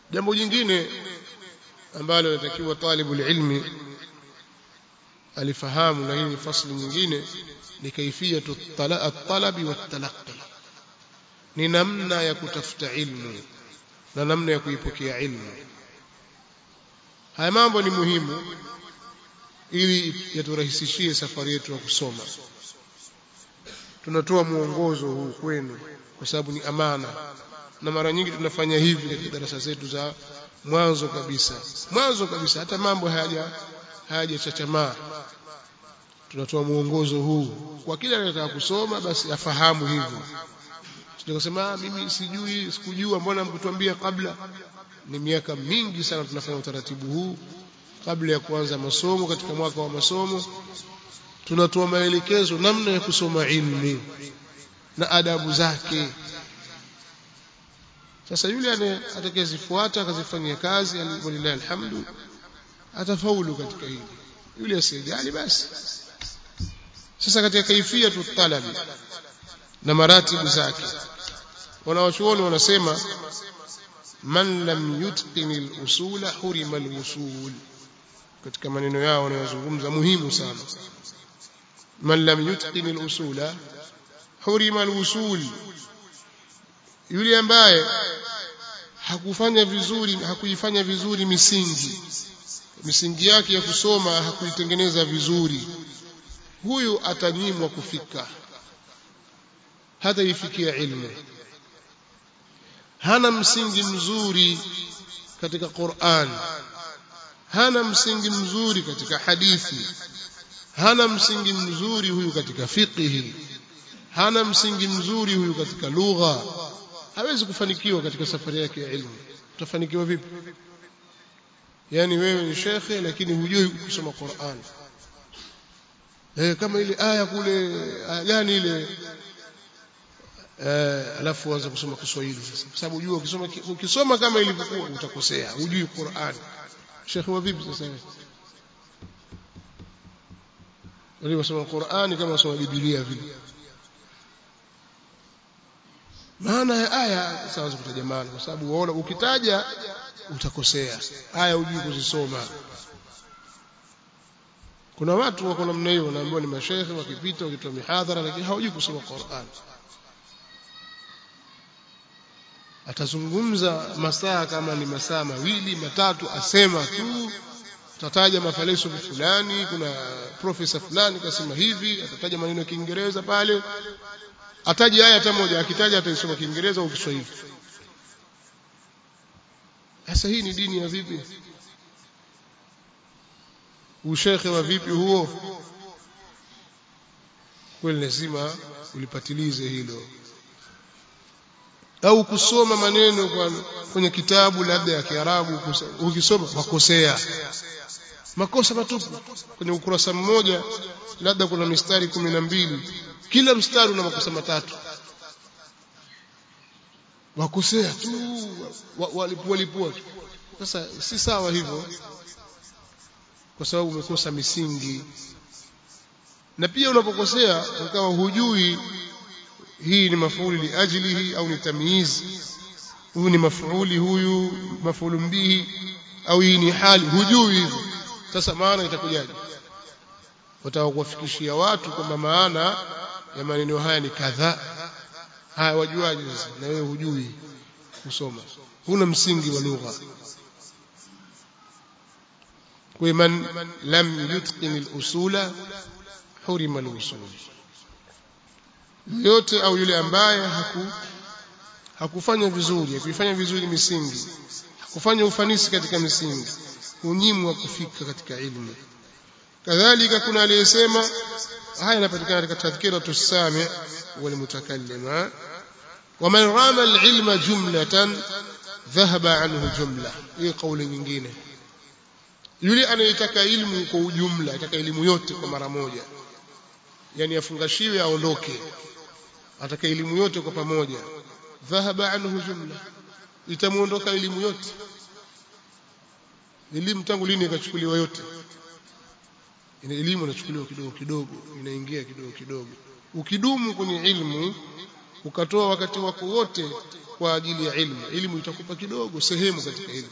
jambo jingine ambalo natakiwa talibu ilmi alifahamu na hii ni fasli nyingine ni kaifiyatu at-talabi wat-talaqqi ni namna ya kutafuta ilmu na namna ya kuipokea ilmu haya mambo ni muhimu ili yaturahisishie safari yetu ya kusoma tunatoa mwongozo huu kwenu kwa sababu ni amana na mara nyingi tunafanya hivi katika darasa zetu za mwanzo kabisa mwanzo kabisa hata mambo hayaja hayajachachamaa tunatoa mwongozo huu kwa kila anayetaka kusoma basi afahamu hivyo tukasema mimi sijui sikujua mbona mkutuambia kabla ni miaka mingi sana tunafanya utaratibu huu kabla ya kuanza masomo katika mwaka wa masomo tunatoa maelekezo namna ya kusoma ilmu na adabu zake sasa yule atakayezifuata akazifanyia kazi walillahi alhamdu atafaulu katika hili yule asiyejali basi sasa katika kaifia tutalabi na maratibu zake wanawachuoni wanasema man lam yutqin al-usula hurima al-usul katika maneno yao wanayozungumza muhimu sana man lam yutqin al-usula hurima al-usul yule ambaye hakufanya vizuri hakuifanya vizuri misingi misingi yake ya kusoma hakuitengeneza vizuri huyu atanyimwa kufika hata ifikia ilmu hana msingi mzuri katika Qur'an hana msingi mzuri katika hadithi hana msingi mzuri huyu katika fiqhi hana msingi mzuri huyu katika lugha hawezi kufanikiwa katika safari yake ya ilmu utafanikiwa vipi yani wewe ni shekhe lakini hujui kusoma Qur'an eh kama ile aya kule aya gani ile eh alafu uanze kusoma Kiswahili sasa kwa sababu unajua ukisoma ukisoma kama ilivyokuwa utakosea hujui Qur'an shekhe wa vipi sasa wewe wale wasoma Qur'ani kama wasoma Biblia vile maana ya aya sasa kutaja maana kwa sababu unaona ukitaja utakosea aya hujui kuzisoma kuna watu wako namna hiyo wanaambiwa ni mashehe wakipita wakitoa mihadhara lakini hawajui kusoma Qur'an atazungumza masaa kama ni masaa mawili matatu asema tu atataja mafaleso fulani kuna profesa fulani kasema hivi atataja maneno ya Kiingereza pale ataji aya hata moja akitaja ataisoma Kiingereza au Kiswahili sasa hii ni dini ya vipi ushekhe wa vipi huo kweli lazima ulipatilize hilo au kusoma maneno kwa kwenye kitabu labda ya Kiarabu ukisoma wakosea makosa matupu kwenye ukurasa mmoja labda kuna mistari kumi na mbili kila mstari una makosa matatu wakosea tu walipua lipua sasa si sawa hivyo kwa sababu umekosa misingi na pia unapokosea ukawa hujui hii ni mafuuli liajlihi au ni tamyiz huyu ni mafuuli huyu mafuulu bihi au hii ni hali hujui hivyo sasa maana itakujaje wataka kuwafikishia watu kwamba maana ya maneno haya ni kadhaa haya wajuaje sasa na wewe hujui kusoma huna msingi wa lugha kwa man lam yutqin al-usula hurima al-usul yote au yule ambaye haku hakufanya vizuri hakufanya vizuri misingi hakufanya ufanisi katika misingi unyimwa kufika katika ilmu kadhalika kuna aliyesema haya yanapatikana katika tadhkira tusami wal mutakallim ومن رام العلم جملة ذهب عنه جملة hii kauli nyingine yule anayetaka ilmu kwa ujumla ataka elimu yote kwa mara moja yani afungashiwe aondoke ataka elimu yote kwa pamoja dhahaba anhu jumla itamuondoka elimu yote elimu tangu lini ikachukuliwa yote ina elimu inachukuliwa kidogo kidogo inaingia kidogo kidogo ukidumu kwenye ilmu ukatoa wakati wako wote kwa ajili ya ilmu ilmu itakupa kidogo sehemu katika ilmu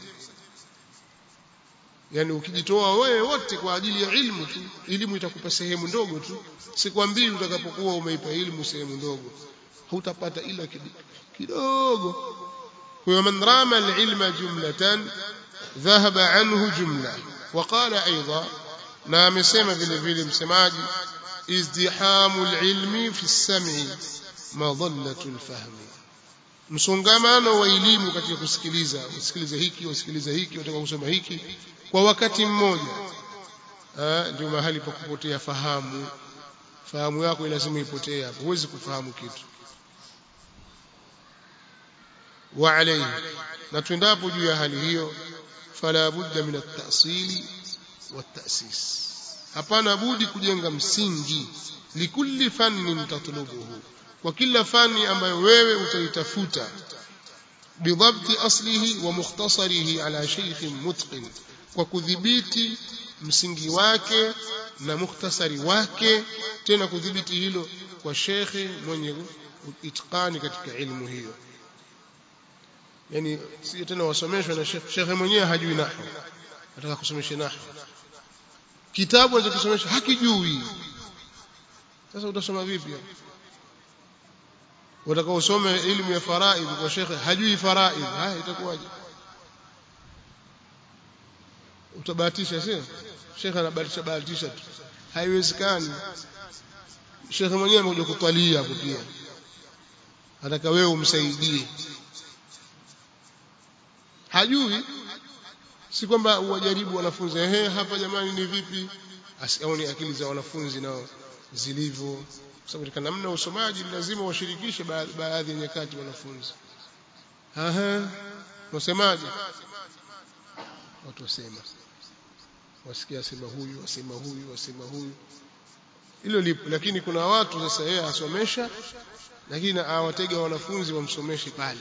yani ukijitoa wewe wote kwa ajili ya ilmu tu elimu itakupa sehemu ndogo tu sikwambii utakapokuwa umeipa ilmu sehemu ndogo hutapata ila kidogo kwa man rama alilma jumlatan dhahaba anhu jumla وقال ايضا na amesema vile vile msemaji izdihamu alilmi fi as-sam'i madallatu al-fahmi msongamano wa elimu katika kusikiliza usikiliza hiki usikiliza hiki utaka kusoma hiki kwa wakati mmoja ndio mahali pa kupotea fahamu fahamu yako lazima ipotee hapo huwezi kufahamu kitu wa alayhi na tuendapo juu ya hali hiyo fala budda min at-ta'sili wat-ta'sis hapana budi kujenga msingi likulli fannin tatlubuhu kwa kila fani ambayo wewe utaitafuta bidhabti aslihi wa mukhtasarihi ala shaykhin mutqin kwa kudhibiti msingi wake na mukhtasari wake tena kudhibiti hilo kwa shekhe mwenye itqani katika ilmu hiyo yani si tena wasomeshwa na shekhe shekhe mwenyewe hajui nahwu nataka kusomesha nahwu kitabu anachokisomesha hakijui sasa utasoma vipi hapo utaka usome elimu ya faraidh kwa shekhe hajui faraidh haya itakuwaje utabahatisha sio shekhe anabahatisha bahatisha tu haiwezekani shekhe mwenyewe amekuja kutwalia hapo pia nataka wewe umsaidie hajui si kwamba uwajaribu wanafunzi ehe hapa jamani ni vipi asione akili za wanafunzi nao zilivyo kwa sababu katika namna usomaji lazima washirikishe baadhi ya nyakati wanafunzi aha wasemaje watu wasema wasikia asema huyu asema huyu asema huyu hilo lipo lakini kuna watu sasa yeye asomesha lakini awatega wanafunzi wamsomeshe pale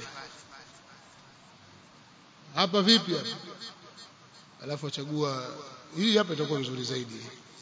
hapa vipi hapa alafu achagua hii hapa itakuwa nzuri zaidi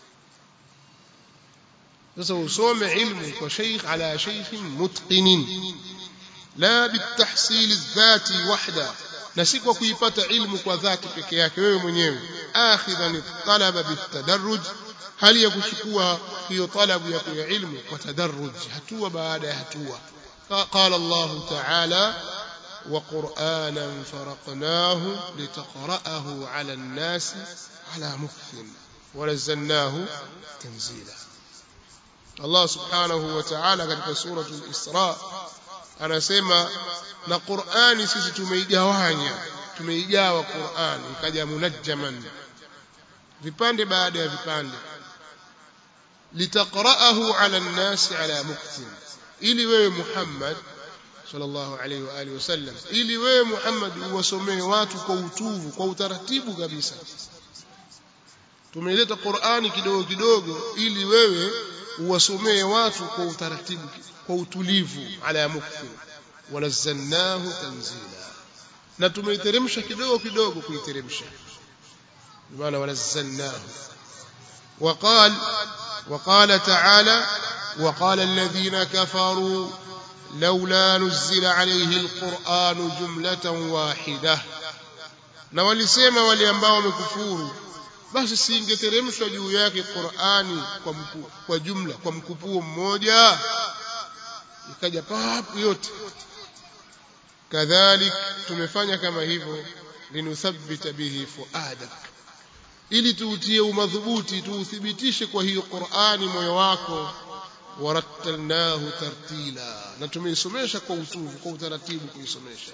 sasa usome ilmu kwa sheikh ala sheikh mutqinin la bitahsil adh-dhati wahda na si kwa kuipata ilmu kwa dhati peke yake wewe mwenyewe akhidhan talaba bitadarruj hali ya kuchukua hiyo talabu ya ya ilmu kwa tadarruj hatua baada ya hatua qala Allah ta'ala وقرآنا فرقناه لتقرأه على الناس على مكث ونزلناه تنزيلا الله سبحانه وتعالى katika سورة الإسراء anasema na Qur'ani sisi tumeigawanya tumeigawa Qur'ani ikaja munajjaman vipande baada ya vipande litaqra'ahu 'ala an-nasi 'ala muktin ili wewe Muhammad sallallahu alaihi wa alihi wasallam ili wewe Muhammad uwasomee watu kwa utuvu kwa utaratibu kabisa tumeileta Qur'ani kidogo kidogo ili wewe uwasomee watu kwa utaratibu kwa utulivu ala mukthi wanazzalnahu tanzila na tumeiteremsha kidogo kidogo kuiteremsha maana wanazzalnahu وقال وقال تعالى وقال الذين كفروا لولا نزل عليه القرآن جملة واحدة na walisema wale ambao wamekufuru basi siingeteremshwa juu yake Qur'ani kwa mku, kwa jumla kwa mkupuo mmoja ikaja papu yote kadhalik tumefanya kama hivyo linuthabbita bihi fuadak ili tuutie umadhubuti tuuthibitishe kwa hiyo Qur'ani moyo wako warattalnahu tartila na tumeisomesha kwa utuvu kwa utaratibu kuisomesha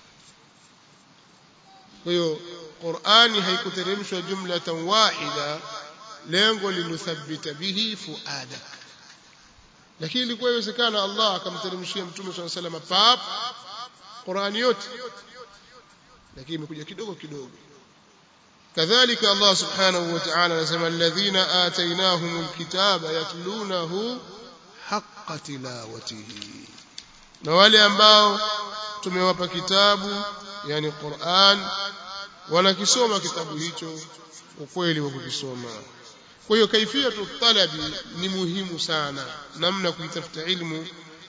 kwa hiyo Qur'ani haikuteremshwa jumlatan wahida lengo linuthabbita bihi fuadak lakini ilikuwa iwezekana Allah akamteremshia mtume swalla sallam pap Qur'ani yote lakini imekuja kidogo kidogo كذلك الله سبحانه وتعالى anasema alladhina atainahumul kitaba yatlunahu haqqa tilawatihi na wale ambao tumewapa kitabu yani Qur'an wanakisoma kitabu hicho ukweli wa kukisoma kwa hiyo kaifiyatu talabi ni muhimu sana namna kuitafuta ilmu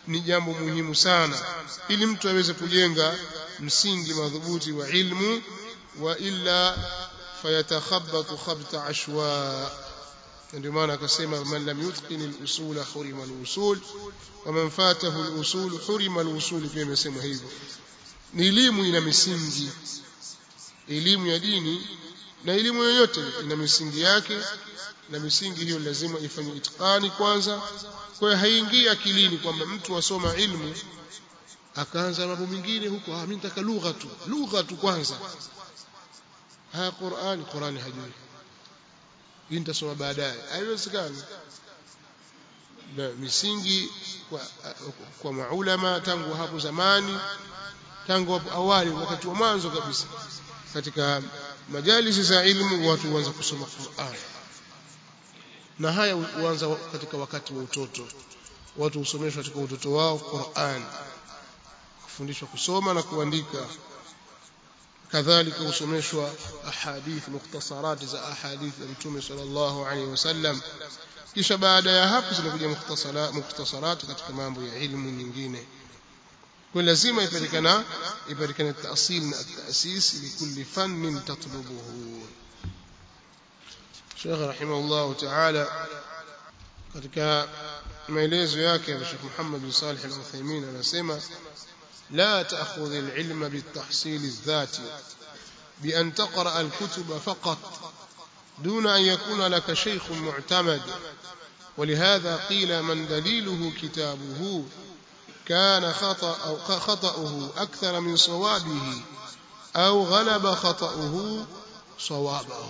ni jambo muhimu sana ili mtu aweze kujenga msingi madhubuti wa ilmu wa illa fayatakhabbatu khabta ashwa ndio maana akasema man lam yutqin al-usul hurima al-usul wa man fatahu al-usul hurima al-usul pia imesema hivyo ni elimu ina misingi elimu ya dini na elimu yoyote ina misingi yake na misingi hiyo lazima ifanye itikani kwanza kwa hiyo haingii akilini kwamba mtu asoma ilmu akaanza mambo mengine huko ah mimi nataka lugha tu lugha tu kwanza haya Qur'ani Qur'ani hajui hii nitasoma baadaye haiwezekani na misingi kwa, kwa maulama tangu hapo zamani tangu hapo awali wakati wa mwanzo kabisa katika majalisi za ilmu watu huanza kusoma Qur'an na haya huanza katika wakati wa utoto watu husomeshwa katika utoto wao Qur'an kufundishwa kusoma na kuandika kadhalika husomeshwa ahadith mukhtasarat za ahadith za Mtume sallallahu alaihi wasallam kisha baada ya hapo zinakuja mukhtasarat mukhtasarat katika mambo ya ilmu nyingine kwa lazima ipatikana ipatikane taasil na taasis likulli fannin tatlubuhu Sheikh rahimahullah ta'ala katika maelezo yake ya Sheikh Muhammad bin Salih al-Uthaymeen anasema لا تأخذ العلم بالتحصيل الذاتي بأن تقرأ الكتب فقط دون أن يكون لك شيخ معتمد ولهذا قيل من دليله كتابه كان خطأ أو خطأه أكثر من صوابه أو غلب خطأه صوابه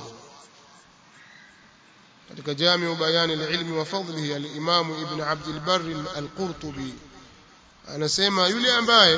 katika jamiu bayani alilmi wa fadlihi al-Imam Ibn Abd al-Barr al-Qurtubi anasema yule ambaye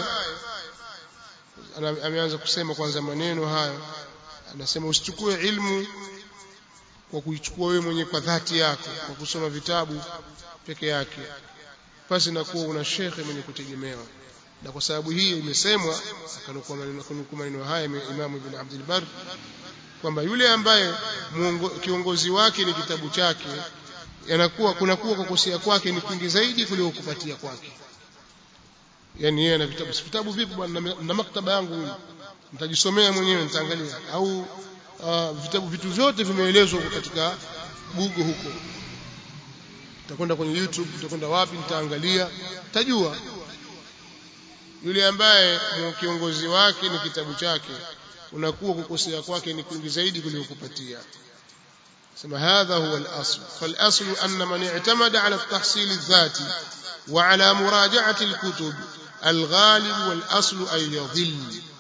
ameanza kusema kwanza maneno hayo anasema usichukue ilmu kwa kuichukua wewe mwenyewe kwa dhati yako kwa kusoma vitabu peke yake pasi na kuwa una shekhe mwenye kutegemewa na kwa sababu hii imesemwa akanukua maneno haya Imam Ibn Abdul Barr kwamba yule ambaye muongo, kiongozi wake ni kitabu chake yanakuwa kunakuwa kukosea kwake ni kingi zaidi kuliko kupatia kwake yani yeye ana vitabu vitabu vipi bwana na maktaba yangu mimi nitajisomea mwenyewe nitaangalia au uh, vitabu vitu vyote vimeelezwa katika Google huko nitakwenda kwenye YouTube nitakwenda wapi nitaangalia tajua yule ambaye kiongozi wake ni kitabu chake unakuwa kukosea kwake ni kwingi zaidi kuliko kupatia sema hadha huwa al-asl fal-asl anna man i'tamada ala at-tahsil adh-dhati wa ala muraja'ati al-kutub al-ghalib wal-asl ay yadhill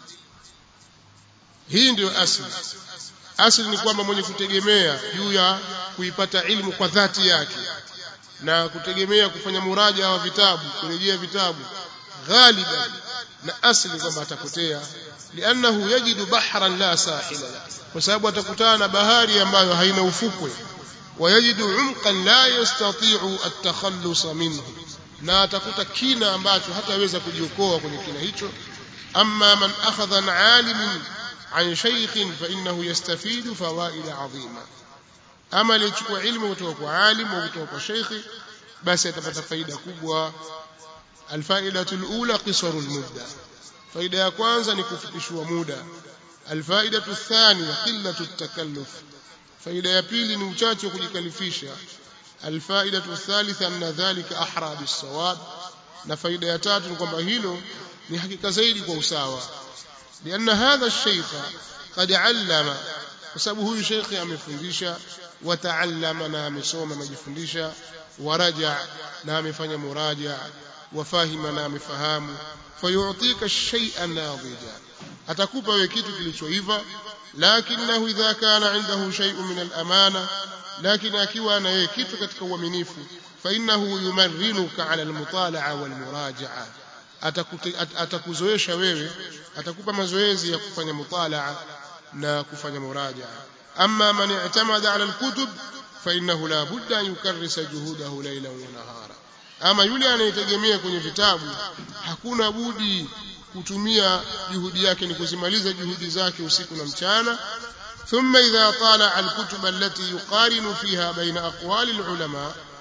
hii ndio asli asli ni kwamba mwenye kutegemea juu ya kuipata ilmu kwa dhati yake na kutegemea kufanya muraja wa vitabu kurejea vitabu ghaliban na asli kwamba atapotea liannahu yajidu bahran la sahila kwa sababu atakutana na bahari ambayo haina ufukwe wayajidu umqan la yastati'u at-takhallus minhu na atakuta kina ambacho hataweza kujiokoa kwenye kina hicho amma man akhadha an alimin an shaykhin fa innahu yastafidu fawaid azima ama alichukua ilmu kutoka kwa alim au kutoka kwa sheikhi basi atapata faida kubwa alfaidatu alula qisaru almudda faida ya kwanza ni kufikishwa muda alfaidatu athaniya qillatu at-takalluf faida ya pili ni uchache wa kujikalifisha alfaidatu athalitha anna dhalika ahra bis-sawab na faida ya tatu ni kwamba hilo ni hakika zaidi kwa usawa لأن هذا الشيخ قد علم وسبب huyu shekhi amefundisha wataallama na amesoma amejifundisha waraja na amefanya muraja wafahima na amefahamu fayu'tika shay'an nadija atakupa wewe kitu kilichoiva lakinahu idha kana indahu shay'un min al-amana lakini akiwa na yeye kitu katika uaminifu fa innahu yumarrinuka ala al-mutala'a wal-muraja'a atakuzoesha wewe atakupa mazoezi ya kufanya mutalaa na kufanya murajaa amma man i'tamada ala alkutub fa innahu la budda an yukarrisa juhudahu laylan wa nahara ama yule anayetegemea kwenye vitabu hakuna budi kutumia juhudi yake ni kuzimaliza juhudi zake usiku na mchana ثم إذا طالع الكتب التي يقارن فيها بين أقوال العلماء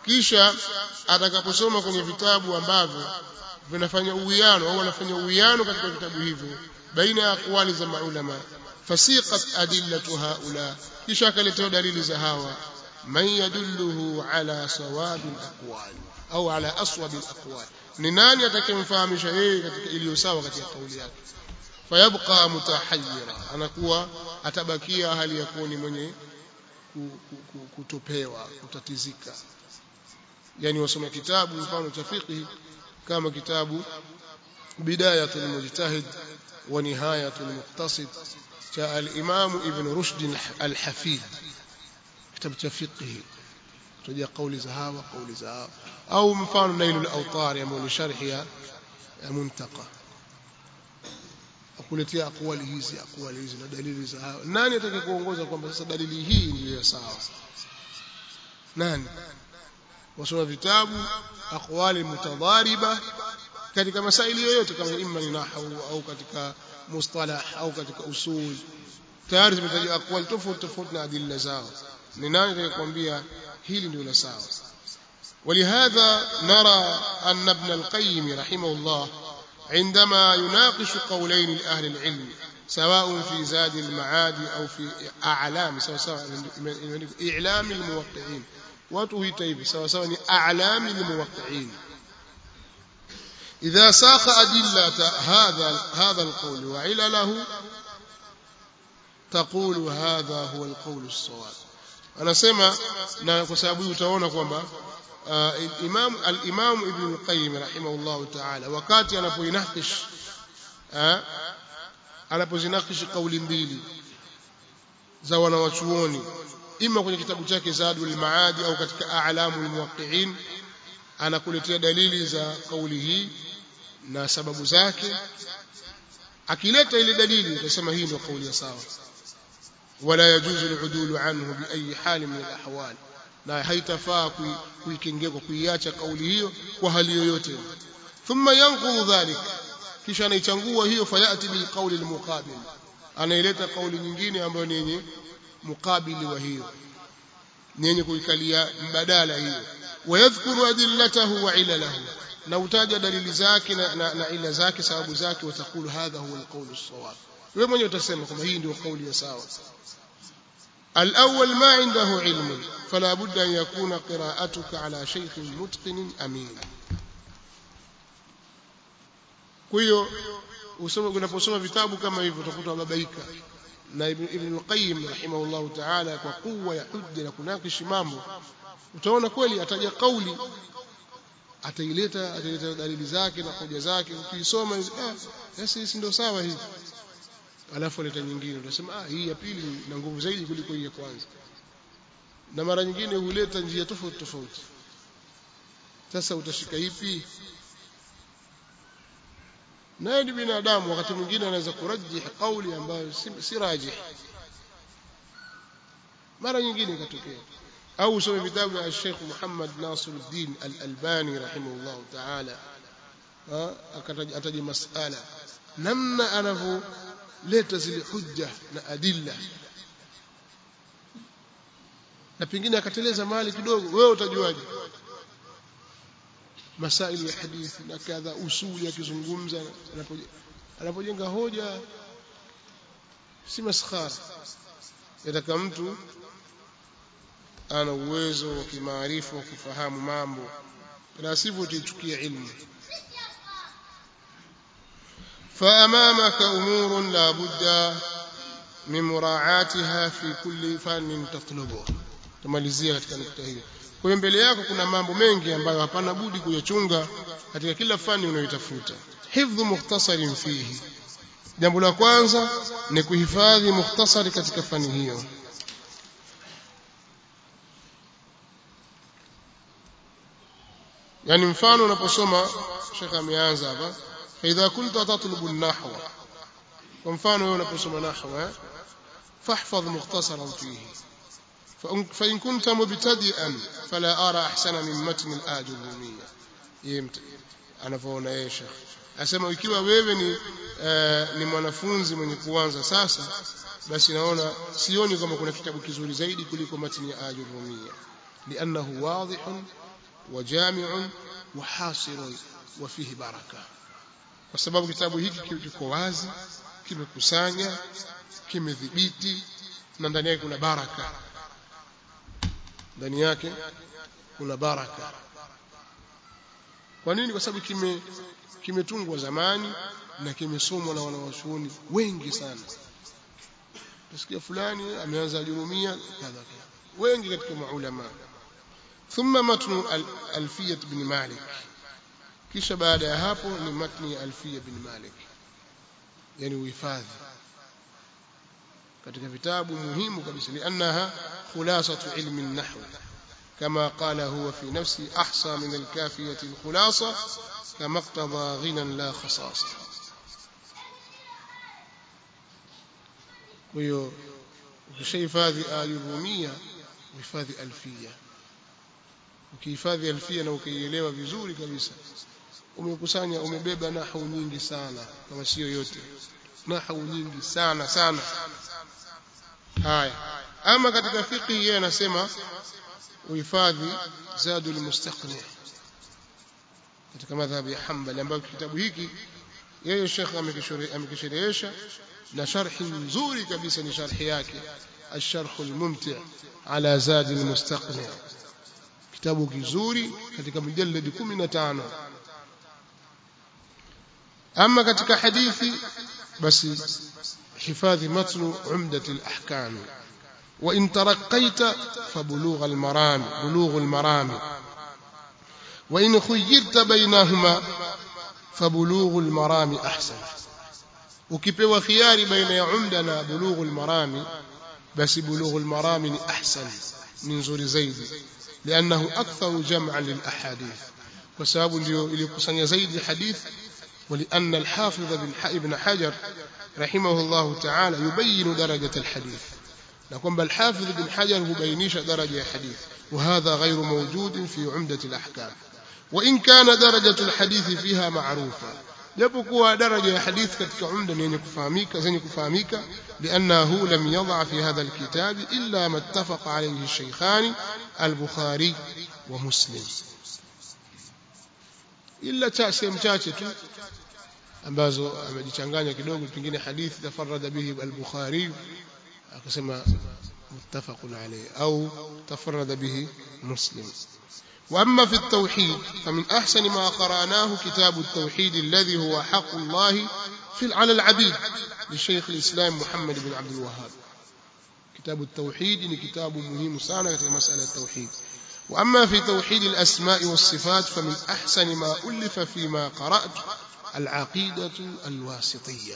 kisha atakaposoma kwenye vitabu ambavyo vinafanya uwiano au wanafanya uwiano katika vitabu hivyo baina ya aqwali za maulama fasiqat adillatu haula kisha akaletea dalili za hawa man yadulluhu ala sawabi alaqwal au ala aswabi alaqwal ni nani atakayemfahamisha yeye katika iliyo sawa katika kauli yake fayabqa mutahayyira anakuwa atabakia hali ya kuwa ni mwenye kutopewa kutatizika yani wasoma kitabu mfano cha fiqh kama kitabu bidayatul mujtahid wa nihayatul muqtasid cha al-imam ibn rushd al-hafid kitabu cha fiqh tujia kauli za hawa kauli za hawa au mfano nailul awtar ambao ni sharhi ya muntaqa akuletea akwali hizi akwali hizi na dalili za hawa nani atakayekuongoza kwamba sasa dalili hii ndiyo sawa nani wasoma vitabu aqwali mutadhariba katika masaili yoyote kama imma ni nahwu au katika mustalah au katika usul tayari zimetajwa aqwali tofauti tofauti na adilla zao ni nani atakayekwambia hili ndio la sawa ولهذا نرى أن ابن القيم رحمه الله عندما يناقش قولين لأهل العلم سواء في زاد المعاد أو في أعلام سواء سواء إعلام الموقعين وتوهيت hivi sawa sawa ni a'lam almuwaqqi'in idha saqa adillata hadha hadha alqawl wa ilalahu taqulu hadha huwa alqawl as-sawab anasema na kwa sababu utaona kwamba imam al-imam ibn al-qayyim rahimahullah ta'ala wakati anapoinakish anapozinakish kauli mbili za wanawachuoni ima kwenye kitabu chake Zadul Maadi au katika A'lamul Muwaqqi'in anakuletea dalili za kauli hii na sababu zake akileta ile dalili utasema hii ndio kauli ya sawa wala yajuzu al-udulu anhu bi ayi hali min al-ahwal na haitafaa kuikengea kwa kuiacha kauli hiyo kwa hali yoyote thumma yanqudhu dhalik kisha anaichangua hiyo fayati bil qawli al-muqabil anaileta kauli nyingine ambayo ni yenye mukabili wa hiyo ni yenye kuikalia mbadala hiyo wayadhkuru adillatahu wa ilalahu na utaja dalili zake na, na, na ila zake sababu zake watakulu hadha huwa alqawlu as-sawab wewe mwenyewe utasema kwamba hii ndio kauli ya sawa الأول ما عنده علم فلا بد أن يكون قراءتك على شيخ متقن أمين kwa hiyo unaposoma vitabu kama hivyo utakuta babaika na Ibn al-Qayyim rahimahullah ta'ala kwa kuwa ya hujja na kunakishi mambo utaona kweli ataja kauli ataileta ataileta dalili zake na hoja zake ukisoma ah sasa hii ndio sawa hii alafu aleta nyingine utasema ah hii ya pili na nguvu zaidi kuliko hii ya kwanza na mara nyingine huleta njia tofauti tofauti sasa utashika ipi naye ni binadamu wakati mwingine anaweza kurajih kauli ambayo si, si rajih mara nyingine ikatokea au usome vitabu vya Sheikh Muhammad Nasiruddin Al-Albani rahimahullah ta'ala akataja masala namna anavyoleta zile hujja na adilla na pengine akateleza mahali kidogo wewe utajuaje masaili ya hadithi na kadha usuli akizungumza anapojenga hoja si maskhara yataka mtu ana uwezo wa kimaarifa wa kufahamu mambo la sivyo utaichukia ilmu فأمامك أمور لا بد من مراعاتها في كل فن تطلبه tumalizia katika nukta hiyo kwa hiyo mbele yako kuna mambo mengi ambayo hapana budi kuyachunga katika kila fani unayotafuta hifdhu mukhtasarin fihi jambo la kwanza ni kuhifadhi mukhtasari katika fani hiyo yani mfano unaposoma shekhe ameanza hapa فإذا كنت تطلب النحو ومفانه wewe unaposoma nahwa فاحفظ مختصرا فيه فإن كنت مبتدئا فلا أرى أحسن من متن الآج الرومية يمت anavyoona yeye shekh asema ikiwa wewe ni uh, ni mwanafunzi mwenye kuanza sasa basi naona sioni kama kuna kitabu kizuri zaidi kuliko matni ya ajur rumia liannahu wadihun wa jami'un wa hasirun wa fihi baraka kwa sababu kitabu hiki kiko wazi kimekusanya kimedhibiti na ndani yake kuna baraka ndani yake kuna baraka kwa nini kwa sababu kime kimetungwa zamani na kimesomwa na wanawachuoni wengi sana tusikia fulani ameanza jurumia kadha wengi katika maulama thumma matnu alfiyah bin malik kisha baada ya hapo ni matni alfiyah bin malik yani uhifadhi katika vitabu muhimu kabisa liannaha khulasatu ilmi an-nahw كما قال هو في نفسه أحصى من الكافية الخلاصة كما اقتضى غنى لا خصاصة ويو ukishahifadhi ayurumia uhifadhi alfia ukihifadhi alfia na ukaielewa vizuri kabisa umekusanya umebeba nahau nyingi sana kama sio yote nahau nyingi sana sana haya ama katika fiqh yeye anasema uhifadhi zadul mustaqni katika madhhabi ya Hanbali ambayo kitabu hiki yeye Sheikh amekisherehesha na sharhi nzuri kabisa ni sharhi yake الشرح الممتع على زاد المستقنع kitabu kizuri katika mujallad 15 ama katika hadithi basi hifadhi matnu umdat al-ahkam wa in taraqaita fabulugh al-maram bulugh al-maram wa in khuyyirta bainahuma fabulugh al-maram ahsan ukipewa khiari baina ya umda na bulugh al-maram basi bulugh al-maram ni ahsan ni nzuri zaidi لأنه أكثر جمعا للأحاديث وسبب iliyokusanya zaidi hadith ولأن الحافظ ابن حجر رحمه الله تعالى يبين درجة الحديث نقوم الحافظ بن حجر يبينيش درجة الحديث وهذا غير موجود في عمدة الأحكام وإن كان درجة الحديث فيها معروفة japokuwa daraja ya hadith katika umda ni yenye kufahamika zenye kufahamika liannahu lam yadha fi hadha alkitab illa ma ittafaqa alayhi ash-shaykhan al-bukhari wa muslim illa cha sehemu chache tu ambazo amejichanganya kidogo pengine hadithi tafarrada bihi al-bukhari akasema muttafaqun alayhi au tafarrada bihi muslim وأما في التوحيد فمن أحسن ما قرأناه كتاب التوحيد الذي هو حق الله في على العبيد للشيخ الإسلام محمد بن عبد الوهاب كتاب التوحيد كتاب مهم سانا في مسألة التوحيد وأما في توحيد الأسماء والصفات فمن أحسن ما ألف فيما قرأت العقيدة الواسطية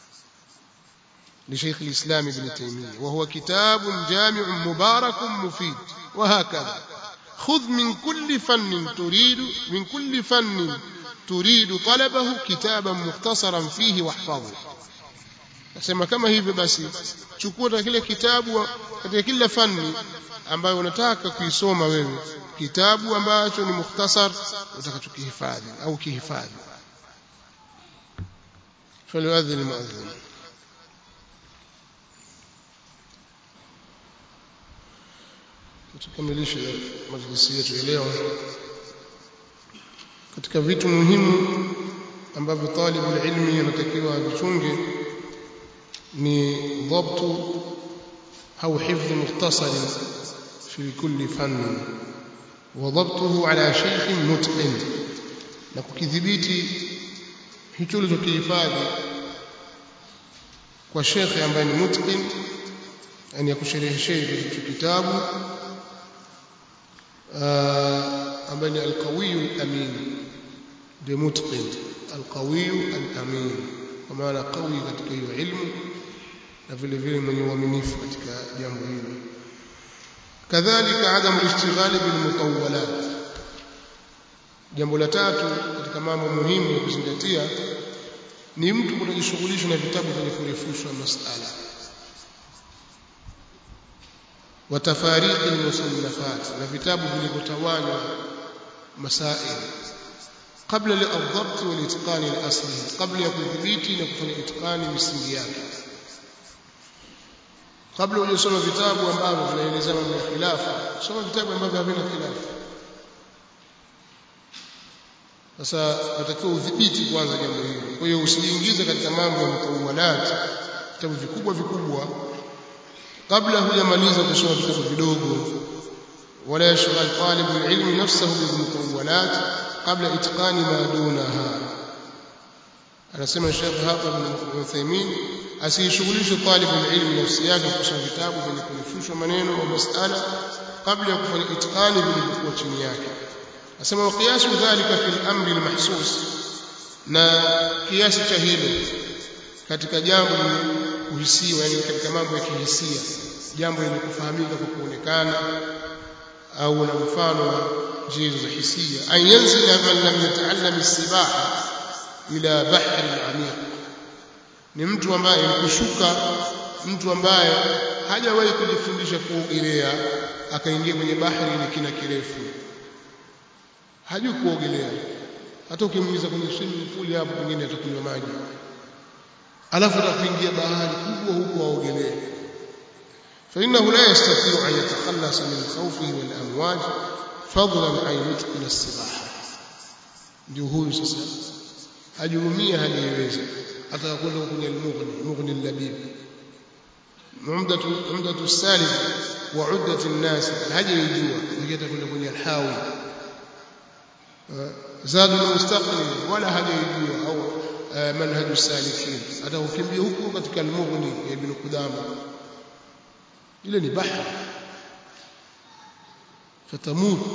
لشيخ الإسلام ابن تيمية وهو كتاب جامع مبارك مفيد وهكذا خذ من كل فن تريد من كل فن تريد طلبه كتابا مختصرا فيه واحفظه nasema kama hivyo basi chukua kile kitabu katika kila fani ambayo unataka kuisoma wewe kitabu ambacho ni mukhtasar utakachokihifadhi au kihifadhi فليؤذن المؤذن tukamilishe majlisi yetu leo katika vitu muhimu ambavyo talibul ilmi anatakiwa vichunge ni dhabtu au hifdh mukhtasar fi kulli fanni wa dhabtuhu ala shaykh mutqin na kukidhibiti hicho ulichokihifadhi kwa shekhe ambaye ni mutqin yani akushereheshea hicho kitabu ambaye ni alqawiyu alamin ndio mutqin alqawiyu alamin kwa maana qawi katika hiyo ilmu na vile vile mwenye uaminifu katika jambo hilo kadhalika adam alishtighali bilmutawwalat jambo la tatu katika mambo muhimu ya kuzingatia ni mtu kutojishughulisha na vitabu vyenye kurefushwa masala وتفاريق المصنفات na vitabu vilivyotawanywa masail kabla al-dhabt wal itqan al-asli kabla ya kudhibiti na kufanya itqani misingi yake kabla hujasoma vitabu ambavyo vinaeleza mambo ya khilafa soma vitabu ambavyo havina khilafa sasa natakiwa udhibiti kwanza jambo hilo kwa hiyo usijiingize katika mambo ya mutawalat vitabu vikubwa vikubwa kabla hujamaliza kusoma vitabu vidogo wala yashghal talibul ilmi nafsahu bil mutawalat qabla itqani ma dunaha anasema Sheikh hapa bin Uthaymeen asishughulishe talibul ilmi nafsi yake kusoma vitabu vyenye kurefushwa maneno au masala kabla ya kufanya itqani vilivyokuwa chini yake asema wa qiyasu dhalika fil amri al mahsus na kiasi cha hilo katika jambo lenye kuhisiwa yani katika mambo ya kihisia jambo lenye kufahamika kwa kuonekana au na mfano wa njia za hisia an yanzila man lam yata'allam as-sibaha ila bahri amiq ni mtu ambaye kushuka mtu ambaye hajawahi kujifundisha kuogelea akaingia kwenye bahari ile kina kirefu hajui kuogelea hata ukimuingiza kwenye swimming pool hapo pengine atakunywa maji alafu atakuingia bahari kubwa huko aogelee فإنه لا يستطيع أن يتخلص من خوفه والأمواج فضلا عن يتقن السباحة ndio huyu sasa hajurumia hajaiweza atakwenda kwenye al-mughni mughni al-labib umdatu umdatu salif wa uddat an-nas hajaijua lakini atakwenda kwenye al-hawi zadu al-mustaqim wala hajaijua au manhaju salikin atakukimbia huko katika al-mughni ya ibn qudama ile ni bahari fatamut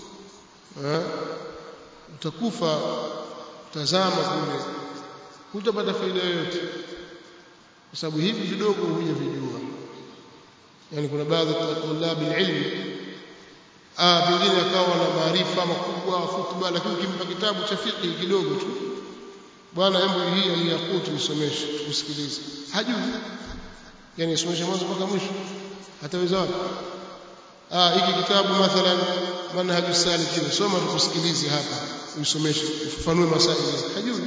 utakufa tazama kule hutapata faida yoyote kwa sababu hivi vidogo huja vijua yani kuna baadhi ya tulabi ilmi ah pengine akawa na maarifa makubwa futba lakini ukimpa kitabu cha fiqh kidogo tu bwana hebu hii aliyakutu isomeshe tusikilize hajui yani isomeshe mwanzo mpaka mwisho hataweza wapi ah hiki kitabu mathalan manhaju salikin soma tukusikilize hapa usomeshe ufafanue masaili hajui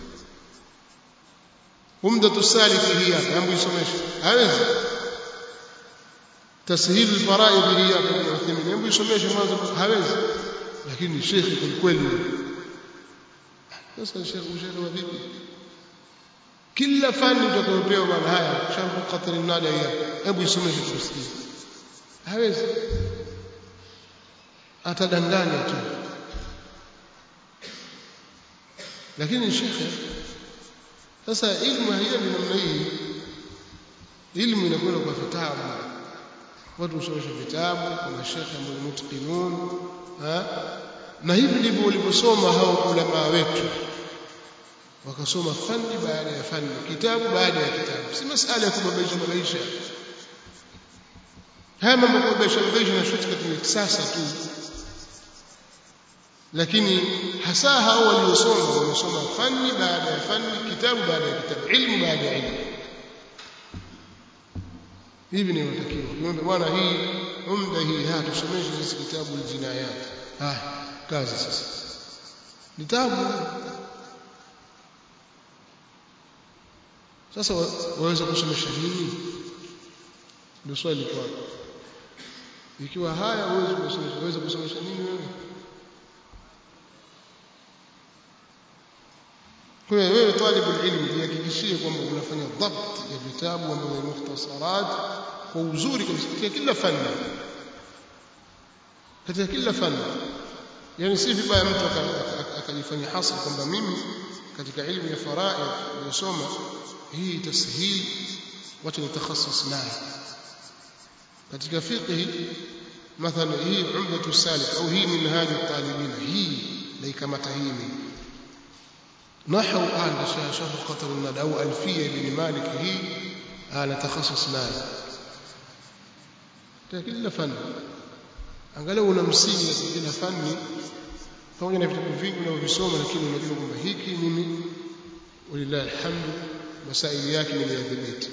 umdatu saliki hii hapa hebu isomeshe hawezi tashil alfaraid hii hapa kwa Uthaymeen hebu isomeshe mwanzo hawezi lakini shekhi kwa kweli sasa shekhi ushaelewa vipi kila fani utakayopewa bwana haya sharh qatr an-nada hii hebu isomeshe tusikie hawezi atadanganya tu lakini shekhe sasa ilmu haiendi namna hii ilmu inakwenda kwa vitabu watu husomesha vitabu kuna shekhe ambao mutqinun na hivi ndivyo walivyosoma hao ulama wetu wakasoma fani baada ya fani kitabu baada ya kitabu si masala ya kubabaisha babaisha haya mambo ya kubabaisha babaisha na shuti katika kisasa tu lakini hasa hao waliosoma wamesoma fani baada ya fani kitabu baada ya kitabu ilmu baada ya ilmu hivi ni watakiwa kiombe bwana hii umda hii ha tusomeshe sisi kitabu aljinayat ha kazi sasa kitabu sasa waweza kusomesha nini ndio swali kwa ikiwa haya uweze kusomesha waweza kusomesha nini wewe kwa hiyo wewe talibul ilmi jihakikishie kwamba unafanya dhabt ya vitabu ambavyo ni mukhtasarat kwa uzuri kabisa katika kila fani katika kila fani yani si vibaya mtu akajifanya hasa kwamba mimi katika ilmu ya faraid niliyosoma hii tashil wacha nitakhasus nayo katika fiqh mathalan hii umdatu salik au hii minhaj talibin hii laikamata hii نحو آل شرح قطر الندى أو ألفية بن مالك هي أنا تخصص nayo kila fani angalau una msingi katika kila fani pamoja na vitabu vingi unavyovisoma lakini unajua kwamba hiki mimi walillahi alhamdu masaili yake nimeyadhibiti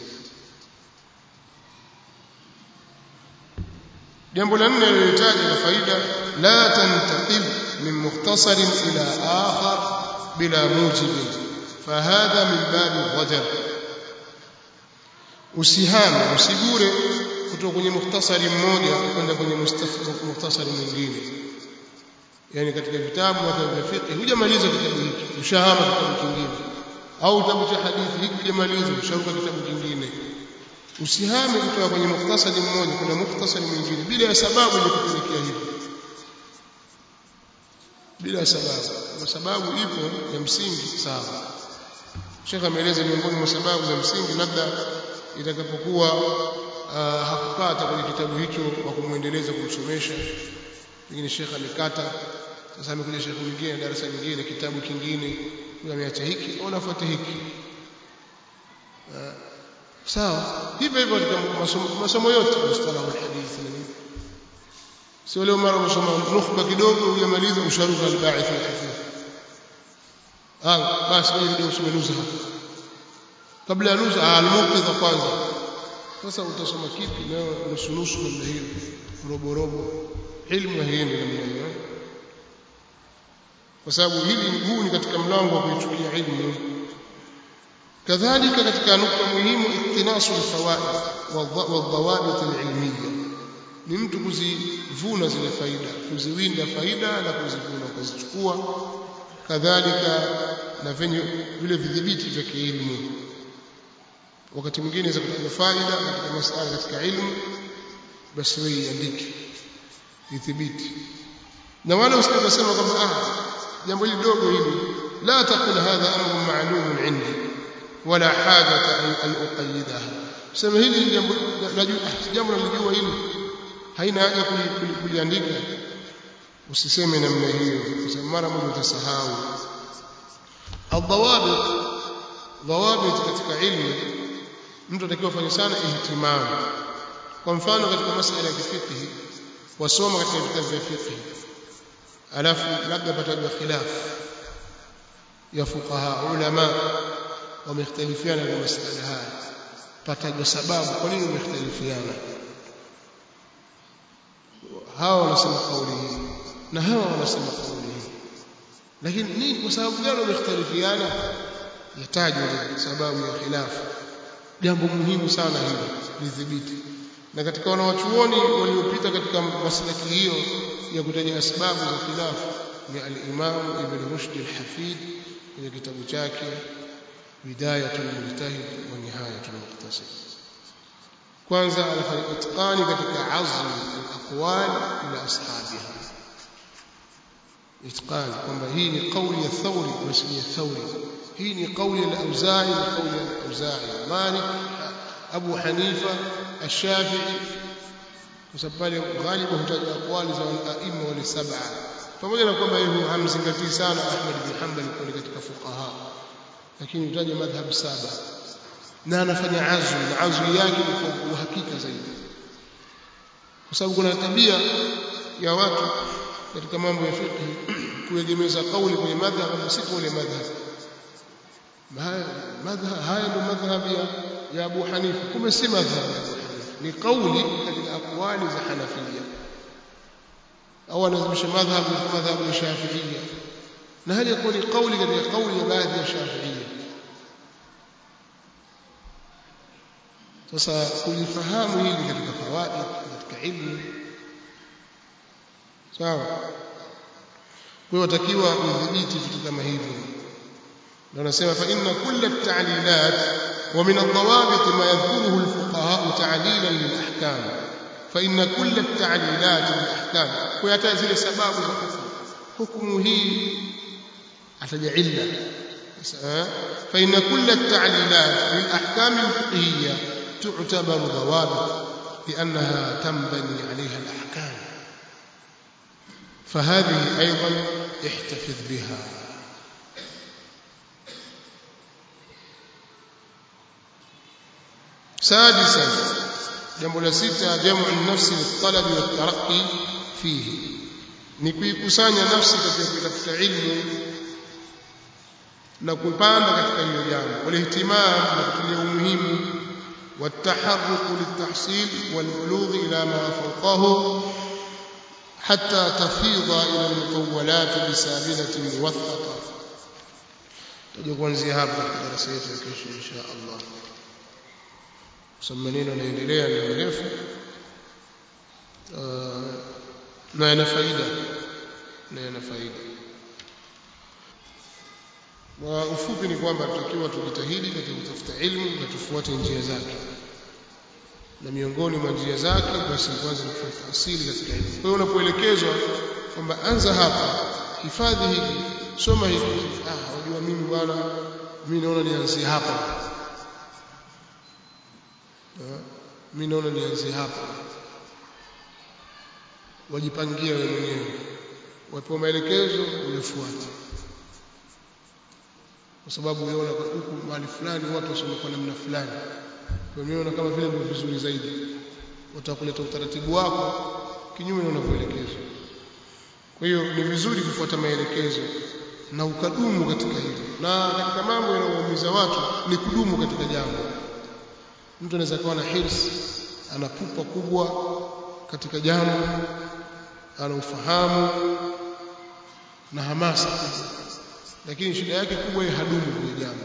jambo la nne alilotaja la faida la tantaqib min mukhtasarin ila akhar bila mujib fahadha min babi dhajar usihame usigure kutoka kwenye mukhtasari mmoja kwenda kwenye mukhtasari mwingine yani katika vitabu vya fiqh hujamaliza kitabu hiki ushahama kitabu kingine au kitabu cha hadithi hiki hujamaliza usharuka kitabu kingine usihame kutoka kwenye mukhtasari mmoja kuna mukhtasari mwingine bila ya sababu ile kupelekea hivyo bila sababu kwa sababu ipo ya msingi sawa Sheikh ameeleza miongoni mwa sababu za msingi labda itakapokuwa uh, hakupata kwenye kitabu hicho wa kumwendeleza kumsomesha pengine Sheikh amekata sasa amekuja Sheikh mwingine darasa lingine kitabu kingine huyo ameacha hiki au anafuata hiki uh, sawa hivyo hivyo katika masomo, masomo yote mustalahu alhadith na nini sio leo mara unasoma nukhba kidogo hujamaliza usharuka alba'ith alhafidh ah basi wewe ndio usome nuzha kabla ya nuzha almuqidha kwanza sasa utasoma kipi leo nusu nusu namna hiyo robo robo ilmu haiendi namna hiyo kwa sababu hili huu ni katika mlango wa kuichukia ilmu kadhalika katika nukta muhimu iktinasu alfawaid wadhawabit alilmiyya ni mtu kuzivuna zile faida kuziwinda faida na kuzivuna kuzichukua kadhalika na venye vile vidhibiti vya kielimu wakati mwingine za kutaja faida katika masala katika ilmu basi wewe iandike idhibiti na wala usikasema kwamba ah jambo hili dogo hili la taqul hadha amrun ma'lumun indi wala hajata an uqayyidaha sema hili jambo najua jambo nalijua hili haina haja kuliandika usiseme namna hiyo kwa sababu mara moja utasahau adhawabit dhawabit katika ilmu mtu atakiwa afanye sana ihtimam kwa mfano katika masuala ya fiqh wasoma katika vitabu vya fiqh alafu labda patajwa khilaf ya fuqaha ulama wamekhtalifiana kwa masuala haya patajwa sababu kwa nini wamekhtalifiana hawa wanasema kauli hii na hawa wanasema kauli hii lakini nini kwa sababu gani wamekhtalifiana yatajwa sababu ya khilafu jambo muhimu sana hili lidhibiti na katika wanawachuoni waliopita katika maslaki hiyo ya kutaja sababu za khilafu ni al-Imam Ibn Rushd al-Hafid kwenye kitabu chake Bidayatul Mujtahid wa Nihayatul Muqtasid kwanza anafanya itqani katika azm al-aqwal ila ashabiha itqani kwamba hii ni kauli ya Thawri wasmi ya Thawri hii ni kauli ya al-Auza'i na kauli ya al-Auza'i Malik Abu Hanifa Ash-Shafi'i kwa sababu pale ghalibu hutaja aqwali za al-a'imma wal sab'a pamoja na kwamba yeye hamzingatii sana Ahmad bin Hanbal kwa katika fuqaha lakini hutaja madhhab saba na anafanya azwi na azwi yake ni kwa uhakika zaidi kwa sababu kuna tabia ya watu katika mambo ya fiqh kuegemeza kauli kwenye madhhab na si kauli madhhab madhhab haya ndio madhhab ya ya Abu Hanifa kumbe si madhhab ya Abu Hanifa ni kauli katika aqwali za Hanafiyya au anazimisha madhhab ya madhhab ya Shafi'iyya na hali yakuwa ni kauli katika kauli ya baadhi ya Shafi'iyya sasa kulifahamu hili katika fawaid katika ilmu sawa kwa hiyo watakiwa udhibiti vitu kama hivyo ndio nasema fa inna kull at-ta'lilat wa min ad-dawabit ma yadhkuruhu al-fuqaha ta'lilan lil-ahkam fa inna kull at-ta'lilat lil-ahkam kwa hata zile sababu za hukumu hukumu hii ataja illa fa inna kull at-ta'lilat lil-ahkam al-fiqhiyya تعتبر ضوابط لأنها تنبني عليها الأحكام فهذه أيضا احتفظ بها سادسا jambo la sita jamu nafsi litalabi wataraqi fihi ni kuikusanya nafsi katika kutafuta ilmu na kupanda katika hilo jambo walihtimam na kutilia umuhimu والتحرك للتحصيل والبلوغ إلى ما فوقه حتى تفيض إلى المطولات بسابلة موثقة تجي kuanzia hapa katika darasa yetu ya kesho insha Allah maneno yanaendelea ni mrefu na yana faida na yana faida kwa ufupi ni kwamba tutakiwa tujitahidi katika kutafuta ilmu na tufuate njia zake na miongoni mwa njia zake basi kwanza ni kufuata asili katika ilmu kwa hiyo unapoelekezwa kwamba anza hapa hifadhi hiki soma hiki ah wajua mimi bwana mimi naona nianzie hapa mimi naona nianzie hapa wajipangia wewe mwenyewe wapewa maelekezo uyafuate kwa sababu unaona huku mahali fulani watu wasoma kwa namna fulani kwa hiyo unaona kama vile ndio vizuri zaidi watakuleta utaratibu wako kinyume na unavyoelekezwa kwa hiyo ni vizuri kufuata maelekezo na ukadumu katika hilo na katika mambo yanayoumiza watu ni kudumu katika jambo mtu anaweza kuwa na hirs ana pupa kubwa katika jambo ana ufahamu na hamasa kubwa lakini shida yake kubwa yeye hadumu kwenye jambo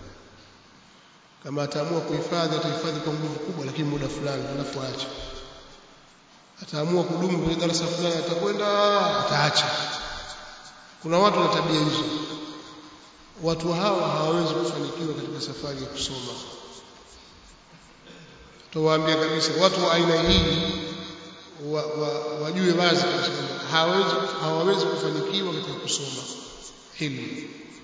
kama ataamua kuhifadhi atahifadhi kwa nguvu kubwa lakini muda fulani alafu aache ataamua kudumu kwenye darasa fulani atakwenda ataacha kuna watu na tabia hizo watu hawa hawawezi kufanikiwa katika safari ya kusoma tuwaambia kabisa watu wa aina hii wa, wa, wajue wazi kabisa kwamba hawawezi hawawezi kufanikiwa katika kusoma ilmu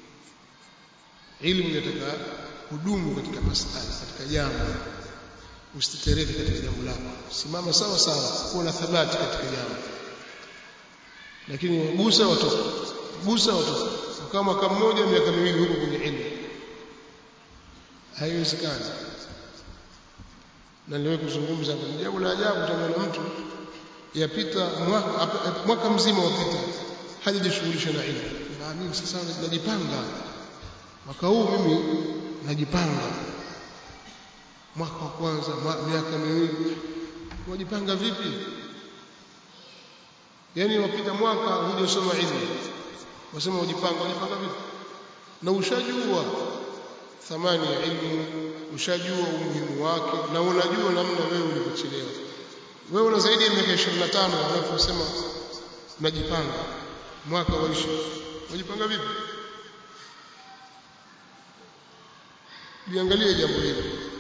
ilmu inataka kudumu katika masala katika jambo usitetereke katika jambo lako simama sawa sawa kuwa na thabati katika jambo lakini gusa watoto gusa watoto kama mwaka mmoja miaka miwili huko kwenye ilmu haiwezekani na niliwahi kuzungumza hapa jambo la ajabu utamwona mtu yapita mwaka, mwaka mzima wapita hajajishughulisha na ilmu na mimi sasa najipanga mwaka huu mimi najipanga mwaka wa kwanza miaka miwili wajipanga vipi yani wapita mwaka hujasoma ilmu wasema wajipanga wajipanga vipi na ushajua thamani ya ilmu ushajua umuhimu wake na unajua namna wewe ulivyochelewa wewe una zaidi ya miaka 25 alafu unasema unajipanga mwaka waishi unajipanga vipi liangalie jambo hili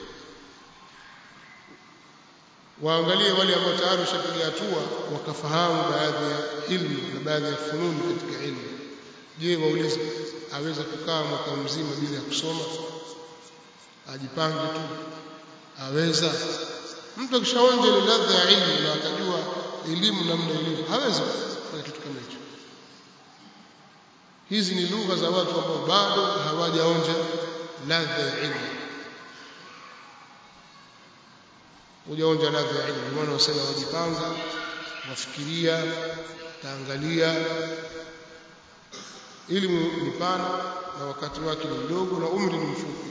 waangalie wale ambao tayari washapiga hatua wakafahamu baadhi ya ilmu na baadhi ya fununi katika ilmu je waulize aweza kukaa mwaka mzima bila ya kusoma ajipange tu aweza mtu akishaonja ile ladha ya ilmu na akajua elimu namna ilivyo hawezi kufanya kitu kama hicho hizi ni lugha za watu ambao bado hawajaonja ladha ya ilmu hujaonja ladha ya ilmu maana wasema wajipanga wafikiria taangalia elimu ni pana na wakati wake ni mdogo na umri ni mfupi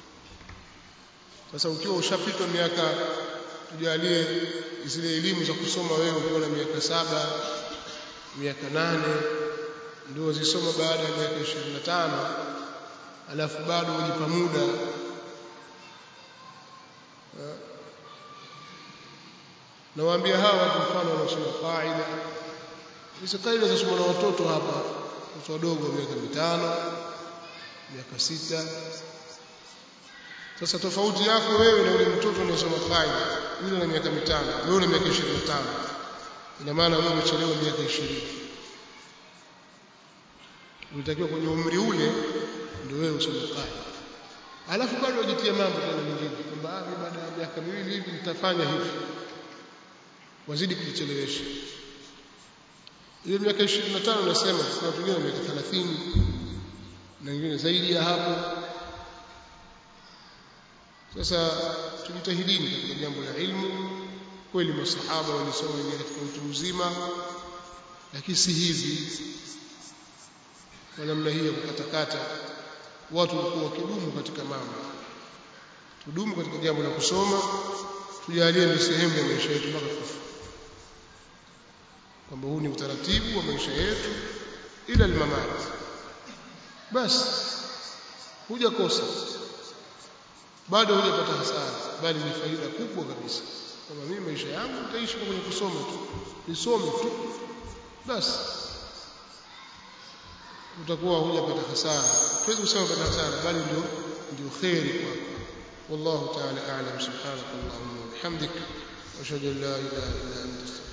sasa ukiwa ushapitwa miaka tujalie zile elimu za kusoma wewe ukiwa na miaka saba miaka nane ndio wazisoma baada ya miaka 25 alafu bado wajipa muda nawaambia hawa watu mfano wanaosoma qaida hizo qaida zasoma na watoto hapa watoto wadogo wa miaka mitano miaka sita sasa tofauti yako wewe na yule mtoto unayesoma qaida yule na miaka mitano wewe una miaka 25 ina maana wewe umechelewa miaka 20 ulitakiwa kwenye umri ule ndio wewe usome qaida alafu bado wajitia mambo tena mengine kwamba baada ya miaka miwili hivi nitafanya hivi wazidi kujichelewesha ile miaka 25 nasema kuna watu wengine miaka 30 na wengine zaidi ya hapo sasa tujitahidini katika jambo la ilmu kweli masahaba walisoma wenyewe katika utu mzima lakini si hivi kwa namna hii ya kukatakata watu walikuwa wakidumu katika mambo tudumu katika jambo la kusoma tujalie ni sehemu ya maisha yetu mpaka kufa kwamba huu ni utaratibu wa maisha yetu ila almamat basi hujakosa bado hujapata hasara bali ni faida kubwa kabisa kwamba mimi maisha yangu nitaishi kwenye kusoma tu nisome tu basi utakuwa hujapata hasara tuwezi kusema pata hasara bali ndio ndio khairi kwako والله تعالى أعلم سبحانك اللهم وبحمدك وأشهد أن لا إله إلا أنت